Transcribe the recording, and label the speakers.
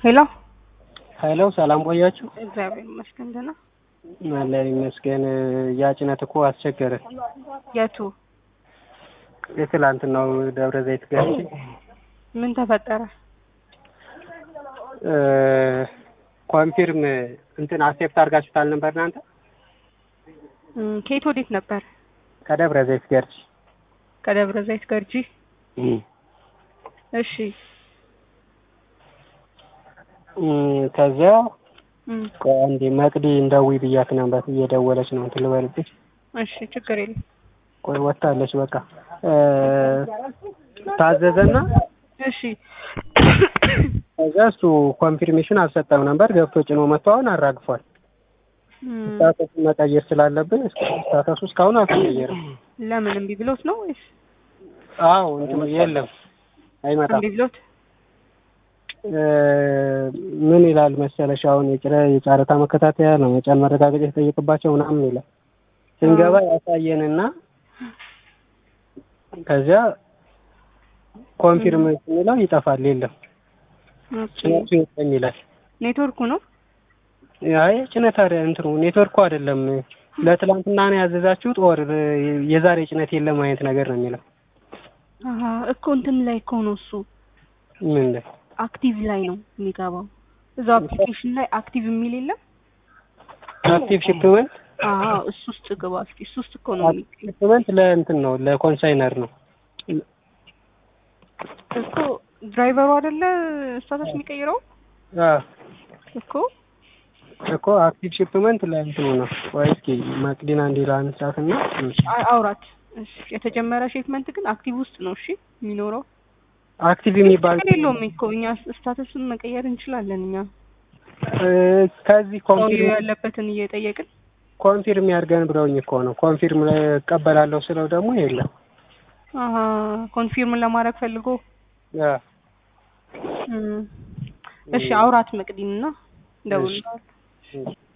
Speaker 1: ሄሎ
Speaker 2: ሄሎ ሰላም ቆያችሁ?
Speaker 1: እግዚአብሔር ይመስገን ደህና።
Speaker 2: አለን ይመስገን። ያ ጭነት እኮ አስቸገረ።
Speaker 1: የቱ
Speaker 2: የትላንትናው ደብረ ዘይት ገብቼ
Speaker 1: ምን ተፈጠረ?
Speaker 2: ኮንፊርም እንትን አክሴፕት አድርጋችሁታል ነበር እናንተ?
Speaker 1: እም፣ ከየት ወዴት ነበር?
Speaker 2: ከደብረ ዘይት ገርጂ
Speaker 1: ከደብረ ዘይት ገርጂ። እሺ
Speaker 2: እም፣ ከዚያ
Speaker 1: እም፣
Speaker 2: ቆይ አንዴ መቅዲ እንደዊ ብያት ነበር እየደወለች ነው እንትን ልበልብሽ።
Speaker 1: እሺ ችግር የለም።
Speaker 2: ቆይ ወጥታለች። በቃ እ፣ ታዘዘና
Speaker 1: እሺ
Speaker 2: ከዚያ እሱ ኮንፊርሜሽን አልሰጠም ነበር ገብቶ ጭኖ መጥቶ አሁን አራግፏል።
Speaker 1: እም፣
Speaker 2: ስታተሱን መቀየር ስላለብን ስታተሱ እስካሁን አልተቀየረም።
Speaker 1: ለምን እምቢ ብሎት ነው ወይስ
Speaker 2: አዎ እንትኑ የለም አይመጣም።
Speaker 1: እምቢ ብሎት?
Speaker 2: እ፣ ምን ይላል መሰለሽ አሁን የጭረ የጨረታ መከታተያ ነው መጫን መረጋገጫ የተጠየቅባቸው ምናምን ይላል። ስንገባ ያሳየንና ከዚያ ኮንፊርም ስንለው ይጠፋል። የለም
Speaker 1: ኦኬ።
Speaker 2: ጭነቱ የለም ይላል።
Speaker 1: ኔትወርኩ ነው።
Speaker 2: አይ ጭነት አደ እንትኑ ኔትወርኩ አይደለም ለትላንትና ነው ያዘዛችሁት ኦር የዛሬ ጭነት የለም አይነት ነገር ነው የሚለው።
Speaker 1: አሀ እኮ እንትን ላይ እኮ ነው እሱ
Speaker 2: ምን ላይ
Speaker 1: አክቲቭ ላይ ነው የሚገባው። እዛው አፕሊኬሽን ላይ አክቲቭ የሚል የለም?
Speaker 2: አክቲቭ ሽፕመንት
Speaker 1: አዎ እሱ ውስጥ ግባ እስኪ። እሱ ውስጥ እኮ ነው የሚ-
Speaker 2: ሽፕመንት ለእንትን ነው ለኮንሳይነር ነው።
Speaker 1: እኮ ድራይቨሩ አይደለ ስታተስ የሚቀይረው
Speaker 2: አ
Speaker 1: እኮ
Speaker 2: እኮ አክቲቭ ሽፕመንት ለእንትኑ ነው። ወይ እስኪ መቅዲና እንዲላ አንሳትና
Speaker 1: አይ አውራት። እሺ የተጀመረ ሼፕመንት ግን አክቲቭ ውስጥ ነው እሺ የሚኖረው።
Speaker 2: አክቲቭ የሚባል
Speaker 1: ችግር የለውም እኮ እኛ ስታተሱን መቀየር እንችላለን። እኛ
Speaker 2: እ፣ ከዚህ
Speaker 1: ሰውዬው
Speaker 2: ኮንፊርም
Speaker 1: ያለበትን እየጠየቅን
Speaker 2: ኮንፊርም ያድርገን ብለውኝ እኮ ነው። ኮንፊርም እቀበላለሁ ስለው ደግሞ የለም።
Speaker 1: አሀ ኮንፊርም ለማድረግ ፈልጎ
Speaker 2: አ
Speaker 1: እም፣ እሺ አውራት መቅዲንና ደውል